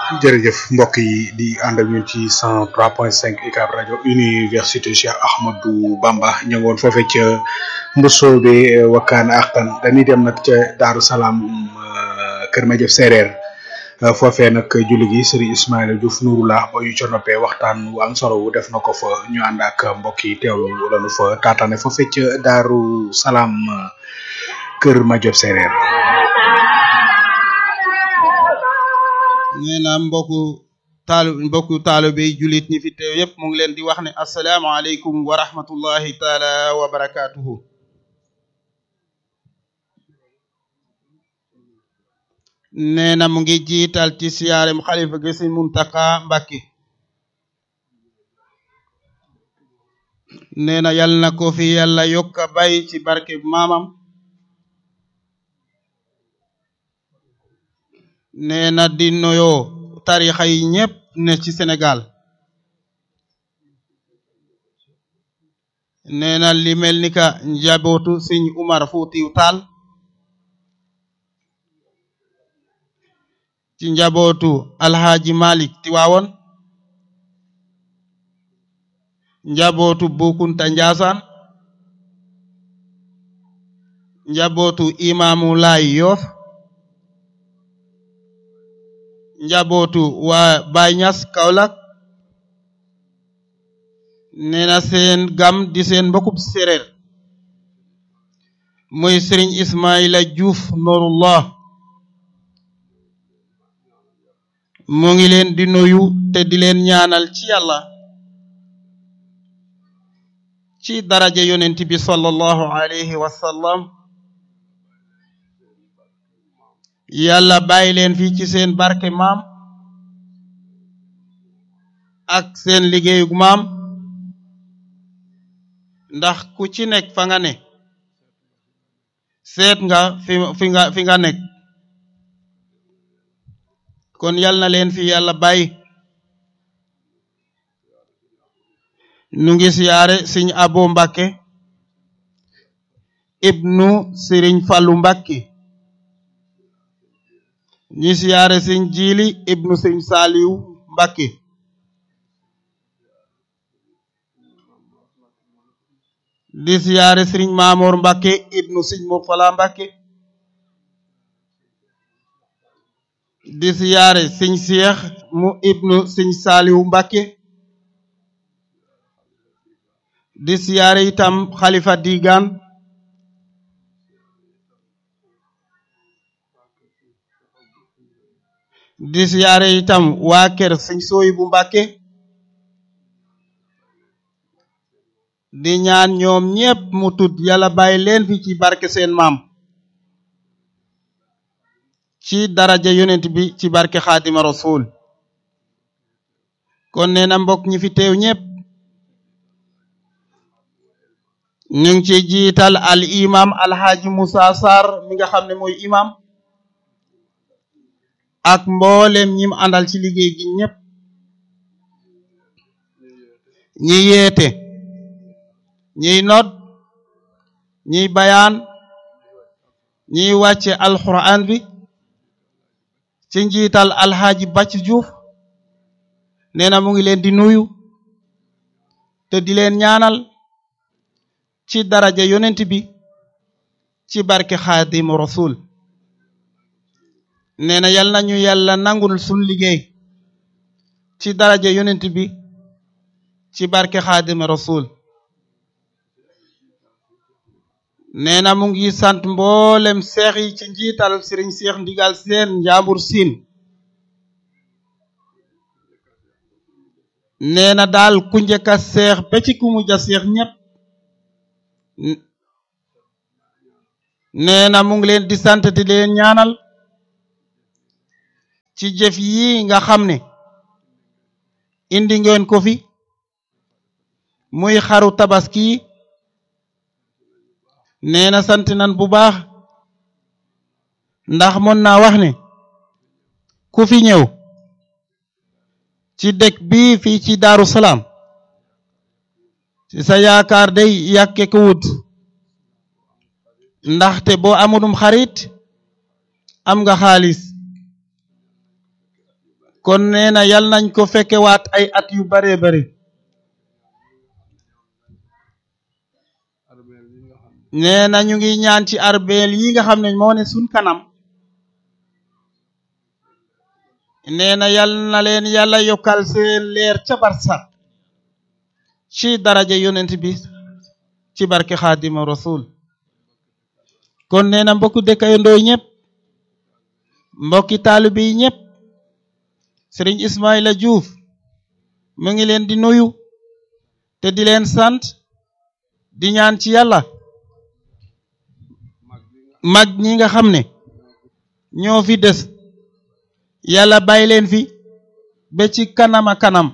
jërëjëf mbokk yi di ànd ak ñun ci 103.5 UCAB rajo université Cheikh Ahmadou Bamba ñu ngi woon foofee ca Mbosso bi wakkaan axtan dañuy dem nag ca Daaru Salaam Kër Madiab Séeréer foofee nag julli gi Serigne Ismaïla Diouf Nouroullah ba ñu ca noppee waxtaan wu am solo wu def na ko fa ñu ànd ak mbokk yi teewlu lañu fa taataane foofee ca Daaru Salaam Kër Madiab Séeréer. nee na mbokku taalu mbokku taalibe yi jullit ñi fi teew yépp mu ngi leen di wax ne asalaamaaleykum wa rahmatullahi taala wa barakaatuhu nee na mu ngi jiital ci siyaarem xalifa gi Sëriñ Muntaka Mbàkke nee na yal na ko fi yàlla yokka bay ci barke maamam nee na di noyoo tarixa yi ñépp ne ci Sénégal nee na li mel ni ka njabootu Sëñ Umar Fuutiyu Taal ci njabootu Alhaaji Malik Tiwaawoon njabootu Bukunta Njaasaan njabootu Imaamu Laay Yoof njabootu waa Baay Ñas Kaolack nee na seen gam di seen mbokub séréer muy Sëriñ Ismaïla Diouf Nourullah mu ngi leen di nuyu te di leen ñaanal ci yàlla ci daraja yonent bi sallallahu alayhi wa sallam yàlla bàyyi leen fii ci seen barke maam ak seen liggéeyug maam ndax ku ci nekk fa nga ne seet nga fi fi nga fi nga nekk kon yal na leen fi yàlla bàyyi nu ngi siyaare Sëriñ Abo Mbàkke ibnu Sëriñ Fallu Mbàkke ñi siyaare Sëriñ Jiili ibnu Sëriñ Saaliw Mbàkke di siyaare Sëriñ Maamoor Mbàkke ibnu Sëriñ Murtala Mbàkke di siyaare Sëriñ Seex mu ibnu Sëriñ Saaliw Mbàkke di siyaare itam Xalifa Digaan di siyaare itam waa kër Sëriñ Sooyibu Mbàkke di ñaan ñoom ñépp mu tudd yàlla bàyyi leen fi ci barke seen maam ci daraja yonent bi ci barke xaadima rasul kon nee na mbokk ñi fi teew ñépp ñu ngi ci jiital al imam alxaaji Musa Sarr mi nga xam ne mooy imam ak mboolem ñim àndal ci liggéey gi ñépp ñi yeete ñiy nodd ñiy bayaan ñiy wàcce alquran bi ci njiital alxaaji Bàcc Juuf nee na mu ngi leen di nuyu te di leen ñaanal ci daraja yonent bi ci barke xaadimu rasul nee na yal nañu yàlla nangul sun liggéey ci daraja yonent bi ci barke xaadimu rasul nee na mu ngi sant mboolem seex yi ci njiital sëriñ seex ndigal seen njaambur siin nee na daal ku njëkk a seex ba ci ku mujj a seex ñépp nee na mu ngi leen di sant di leen ñaanal ci jëf yi nga xam ne indi ngeen ko fi muy xaru tabaski nee na sant nan bu baax ndax mën naa wax ne ku fi ñëw ci dëkk bi fii ci Daaru Salaam ci sa yaakaar day yàkke ko wut ndaxte boo amulum xarit am nga xaalis kon nee na yal nañ ko fekkewaat ay at yu bare bare nee na ñu ngi ñaan ci arbeel yi nga xam ne moo ne suñ kanam nee na yal na leen yàlla yokkal seen leer ca barsax ci daraja yonent bi ci barke xaadima rasul kon nee na mbokku dëkkandoo ñëpp mbokki taalibe yi ñëpp sëriñ Ismaila Diouf mu ngi leen di nuyu te di leen sant di ñaan ci yàlla mag ñi nga xam ne ñoo fi des yàlla bàyyi leen fi ba ci kanama kanam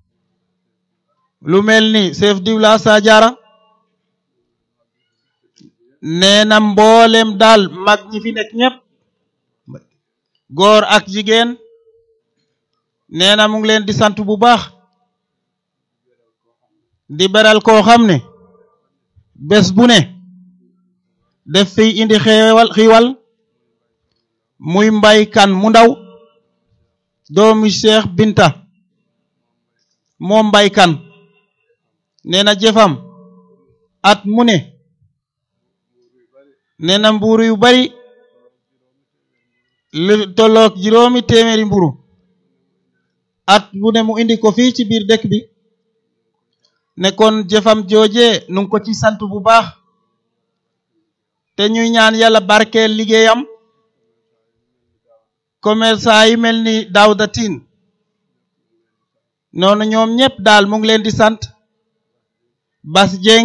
lu mel ni chef diwla Sadiara nee na mboolem daal mag ñi fi nekk ñëpp góor ak jigéen nee na mu ngi leen di sant bu baax di beral koo xam ne bés bu ne def fi indi xeewal xiiwal muy mbay kan mu ndaw doomi Cheikh Binta moom mbay kan nee na jëfam at mu ne nee na mburu yu bari lu tolloog juróomi téeméeri mburu at bu ne mu indi ko fii ci biir dëkk bi ne kon jëfam jooje nu ngi ko ci sant bu baax te ñuy ñaan yàlla barkeel liggéeyam commerçant yi mel ni Daouda Tine noonu ñoom ñëpp daal mu ngi leen di sant Bas Dieng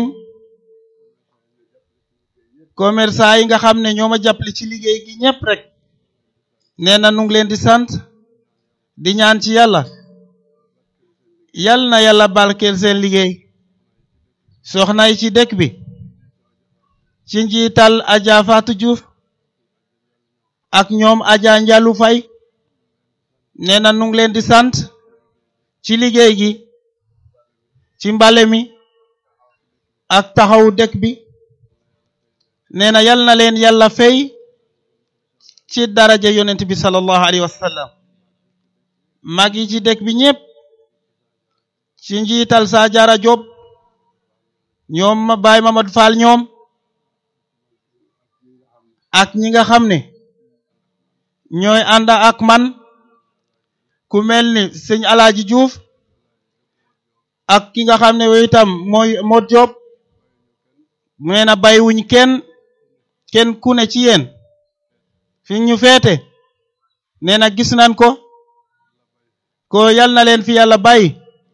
commerçant yi nga xam ne ñoo ma jàppale ci liggéey gi ñëpp rek nee na nu ngi leen di sant di ñaan ci yàlla yal na yàlla barkeel seen liggéey soxna yi ci dëkk bi ci njiital Adja Fatou Diouf ak ñoom Adja Njalu Fay nee na nu ngi leen di sant ci liggéey gi ci mbale mi ak taxawu dëkk bi nee na yal na leen yàlla fay ci daraja yonent bi sallallahu alayhi wa sallam mag yi ci dëkk bi ñëpp ci njiital Sadiara Diop ñoom ma Baye Mamadou Fall ñoom ak ñi nga xam ne ñooy ànd ak man ku mel ni sëñ Alaaji Diouf ak ki nga xam ne wo itam mooy Mod Diop nee na bàyyiwuñ kenn kenn ku ne ci yéen fi ñu feete nee na gis nañ ko ko yal na leen fi yàlla bàyyi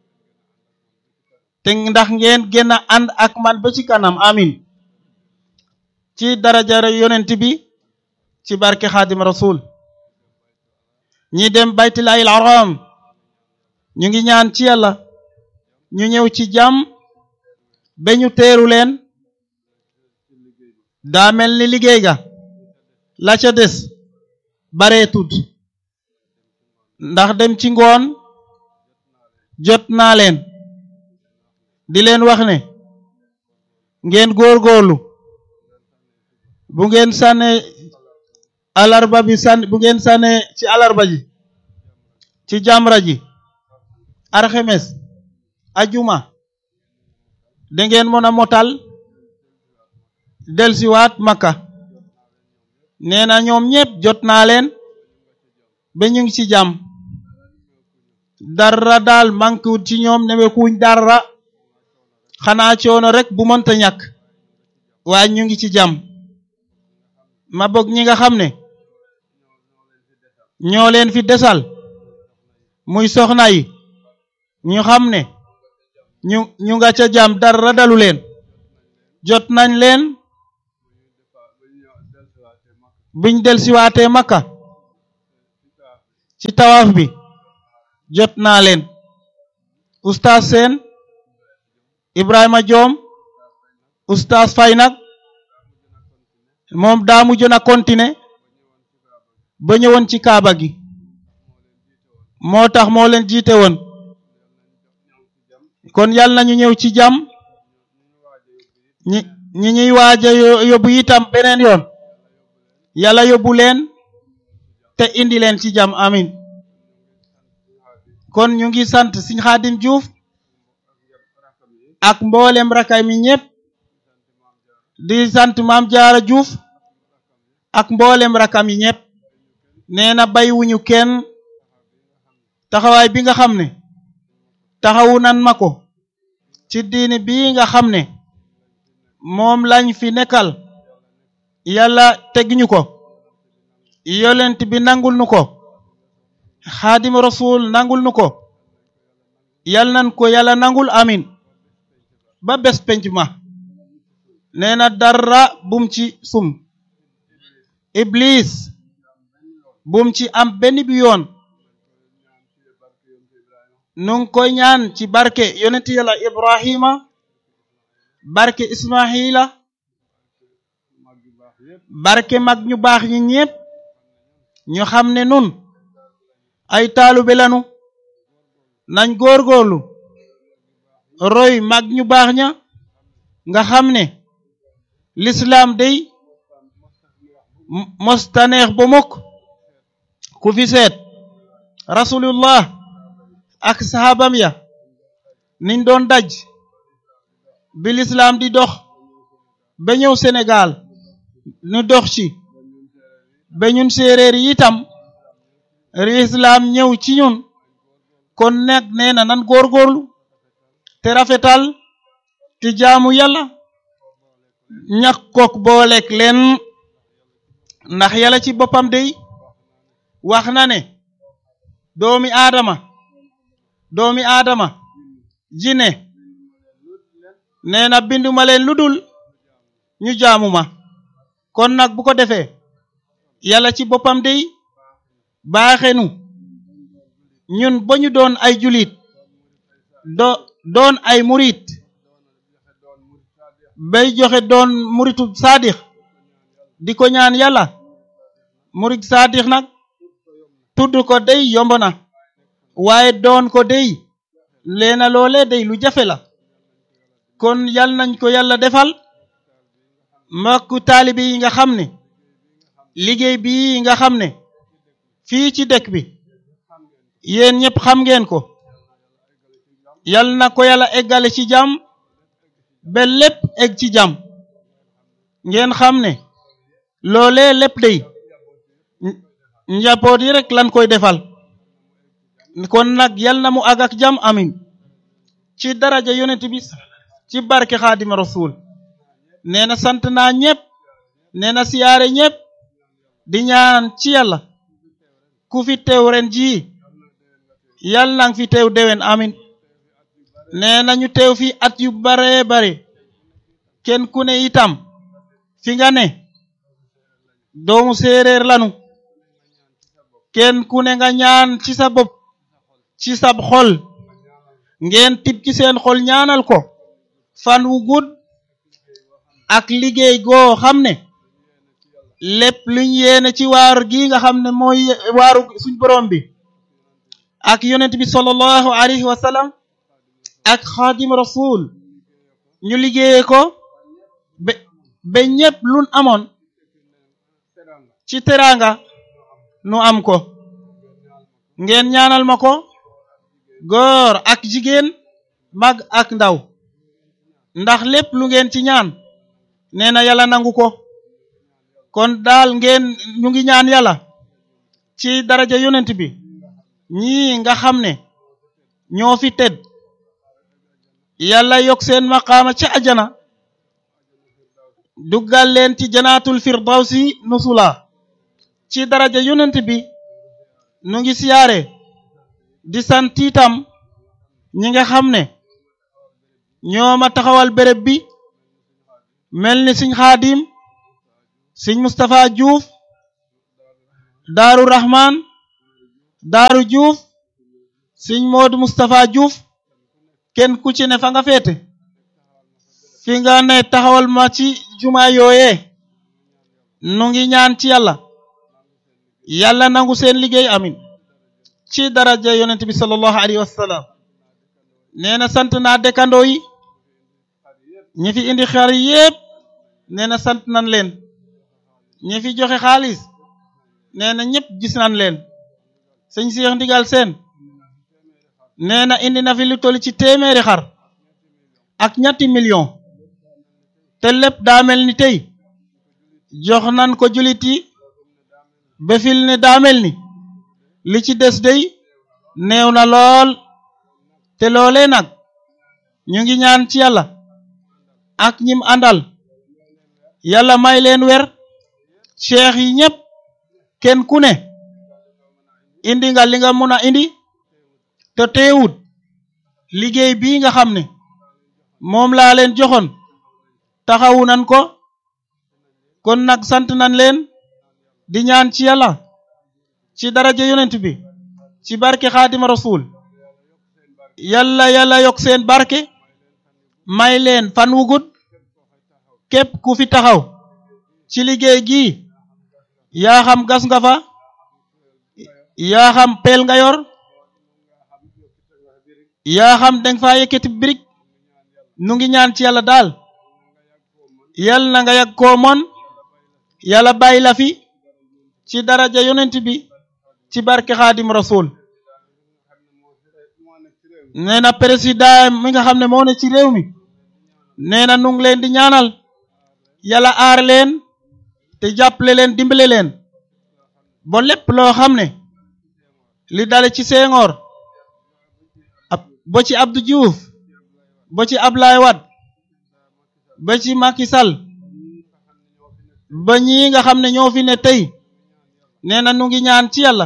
te ndax ngeen gën a ànd ak man ba ci kanam amin ci daraja yonent bi ci barke xaadim rasul ñi dem baytullaahil haram ñu ngi ñaan ci yàlla ñu ñëw ci jàmm ba ñu teeru leen daa mel ni liggéey ga la ca des baree tut ndax dem ci ngoon jot naa leen di leen wax ne ngeen góorgóorlu bu ngeen sànne alarba bi sànn bu ngeen sànne ci alarba ji ci jamra ji arxemes ajuma da ngeen mën a motal delsiwaat makka nee na ñoom ñépp jot naa leen ba ñu ngi ci jàmm dara daal manqué wut ci ñoom newekuñ dara xanaa coono rek bu mënta ñàkk waaye ñu ngi ci jàmm ma bokk ñi nga xam ne ñoo leen fi desal muy soxna yi ñu xam ne ñu ñu nga ca jàmm dara dalu leen jot nañ leen biñ delsiwaatee makka ci tawaaf bi jot naa leen oustaz seen ibrahima joom oustaz fay nag moom daa mujjoon a continuer ba ñëwoon ci kaaba gi moo tax moo leen jiite woon kon yàlla nañu ñëw ci jàmm ñi ñi ñuy waaja yóbbu itam beneen yoon yàlla yóbbu leen te indi leen ci jàmm amin kon ñu ngi sant Sëñ Xaadim Juuf ak mboolem rakay mi ñëpp di sant Maam Jaara Juuf ak mboolem rakam yi ñëpp nee na baywuñu kenn taxawaay bi nga xam ne taxawu nan ma ko ci diini bii nga xam ne moom lañ fi nekkal yàlla tegñu ko yolent bi nangul nu ko xaadim rasul nangul nu ko yal nan ko yàlla nangul amin ba bés penc ma nee na dara bum ci sum iblis bum ci am benn bi yoon nu ngi koy ñaan ci barke yonent yàlla ibrahima barke ismaila barke mag ñu baax ñi ñépp ñu xam ne nun ay taalube lanu nañ góorgóorlu roy mag ñu baax ña nga xam ne lislaam day mostaneex ba mukk ku fi seet rasulullah ak sahabam ya niñ doon daj bi lislaam di dox ba ñëw Sénégal nu dox ci ba ñun séeréer yi itam lislaam ñëw ci ñun kon nag nee na nan góorgóorlu te rafetal te jaamu yàlla ñàkk kook booleek leen ndax yàlla ci boppam day wax na ne doomi aadama doomi aadama jine nee na binduma leen lu dul ñu jaamu ma kon nag bu ko defee yàlla ci boppam day baaxenu ñun ba ñu doon ay julit do doon ay murit bay joxe doon muritu saadix di ko ñaan yàlla murit saadix nag tudd ko day yomb na waaye doon ko day leena loole day lu jafe la kon yal nañ ko yàlla defal mbokku taalibe yi nga xam ne liggéey bii nga xam ne fii ci dëkk bi yéen ñëpp xam ngeen ko yal na ko yàlla eggale ci jàmm ba lépp egg ci jàmm ngeen xam ne loolee lépp day njaboot yi rek lan koy defal kon nag yal na mu àgg ak jàmm amin ci daraja yonent bi ci barke xaadima rasul nee na sant naa ñëpp nee na siyaare ñëpp di ñaan ci yàlla ku fi teew ren jii yal nang fi teew déwén amin nee na ñu teew fi at yu bare bare kenn ku ne itam fi nga ne doomu séeréer lanu kenn ku ne nga ñaan ci sa bopp ci sab xol ngeen tib ci seen xol ñaanal ko fan wu gudd ak liggéey goo xam ne lépp luñ yéene ci waar gi nga xam ne mooy waaru suñ borom bi ak yonent bi sallallahu alayhi wa sallam ak xaadim rasul ñu liggéeye ko ba ba ñépp luñ amoon ci teraanga nu am ko ngeen ñaanal ma ko góor ak jigéen mag ak ndaw ndax lépp lu ngeen ci ñaan nee na yàlla nangu ko kon daal ngeen ñu ngi ñaan yàlla ci daraja yonent bi ñii nga xam ne ñoo fi tedd yàlla yokk seen maqaama ca ajana duggal leen ci janaatul firdawsi nusula ci daraja yonent bi nu ngi siyaare di sant itam ñi nga xam ne ñooma taxawal béréb bi mel ni siñ xaadim siñ Moustapha Diouf daaru Rahman daaru Diouf siñ Modou Moustapha Diouf kenn ku ci ne fa nga féete fi nga ne taxawal ma ci juma yooyee nu ngi ñaan ci yàlla yàlla nangu seen liggéey amin ci daraja yonent bi sallallahu alayhi wa sallam nee na sant naa dëkkandoo yi ñi fi indi xar yépp nee na sant nan leen ñi fi joxe xaalis nee na ñëpp gis nan leen sëñ Seex Ndigal Seen nee na indi na fi lu toll ci téeméeri xar ak ñetti million te lépp daa mel ni tey jox nan ko julit yi ba fil ne daa mel ni li ci des day néew na lool te loolee nag ñu ngi ñaan ci yàlla ak ñim àndal yàlla may leen wer cheikh yi ñépp kenn ku ne indi nga li nga mun a indi te teewut liggéey bii nga xam ne moom laa leen joxoon taxawu nan ko kon nag sant nan leen di ñaan ci yàlla ci daraja yonent bi ci barke xaadima rasul yàlla yàlla yokk seen barke may leen fan wu gudd képp ku fi taxaw ci liggéey gi yaa xam gas nga fa yaa xam peel nga yor yaa xam danga fa yëkkati birig nu ngi ñaan ci yàlla daal yal na nga yàgg koo mon yàlla bàyyi la fi ci daraja yonent bi ci barke xaadim rasul nee na président mi nga xam ne moo ne ci réew mi nee na nu ngi leen di ñaanal yàlla aar leen te jàppale leen dimbale leen ba lépp loo xam ne li dale ci Senghor ab ba ci Abdou Diouf ba ci Ablaye Wade ba ci Macky Sall ba ñii nga xam ne ñoo fi ne tey nee na nu ngi ñaan ci yàlla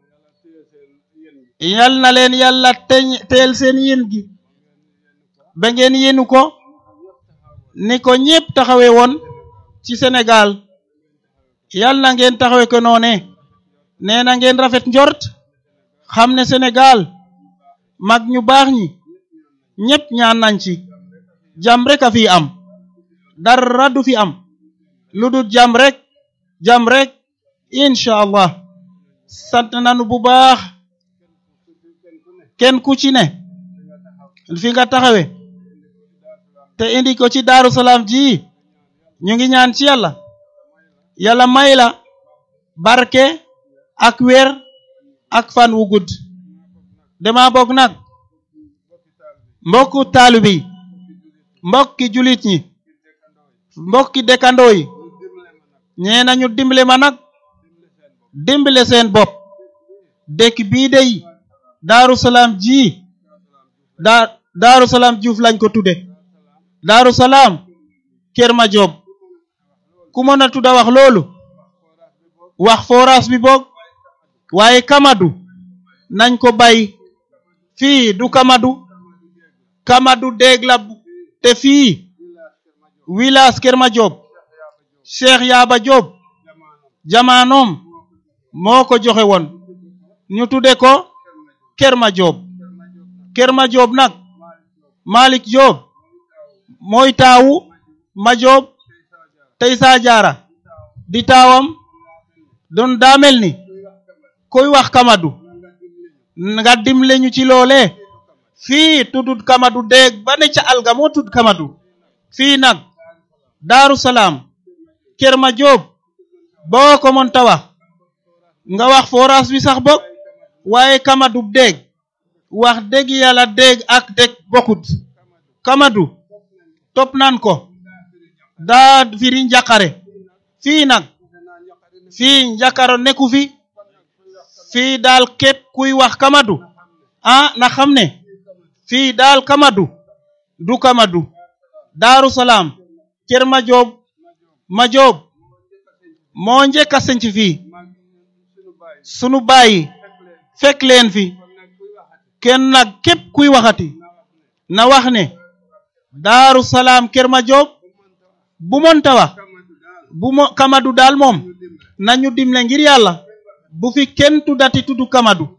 yal na leen yàlla teñ teel seen yéen gi ba ngeen yéenu ko ni ko ñépp taxawe woon ci Sénégal yal na ngeen taxawe ko noone nee na ngeen rafet njort xam ne Sénégal mag ñu baax ñi ñépp ñaan nañ ci jàmm rek a fi am dara du fi am lu dul jàmm rek jàmm rek incha allah sant nanu bu baax kenn ku ci ne fi nga taxawe te indi ko ci Daaru Salaam ji ñu ngi ñaan ci yàlla yàlla may la barke ak wér ak fan wu gudd dama bokk nag mbokku taalibe yi mbokki julit ñi mbokki dëkkandoo yi ñee nañu dimbale ma nag dimbale seen bopp dëkk bii dey daaru salaam ji daa daaru salaam juuf lañ ko tudde daaru salaam kër ma joob ku mën a tudda wax loolu wax forage bi boog waaye kamadu nañ ko bay fii du kamadu kamadu déeg la te fii village kër ma joob cheikh yaaba joob jamaanoom moo ko joxe woon ñu tudde ko kër ma joob kër ma joob nag malik joob mooy taawu ma joob tey saa jaara di taawam doon daamel ni koy wax kamadu nga dimle ñu ci loole fii tuddut kamadu déeg ba ne ca alga moo tudd kamadu fii nag daaru salaam kër ma joob boo ko mën ta wax nga wax forage bi sax bokk waaye kamadu déeg wax dëgg yàlla déeg ak déeg bokkut kamadu topp nan ko daa firi njàqare fii nag fii njàqaro nekku fi fii daal képp kuy wax kamadu ah na xam ne fii daal kamadu du kamadu daaru salaam kër ma joob ma joob moo njëkk a senc fii sunu bàyyi fekk leen fi kenn nag képp kuy waxati na wax ne daaru salaam kër ma joob bu monta wax bu mo kamadu daal moom nañu dimle ngir yàlla bu fi kenn tuddati tuddu kamadu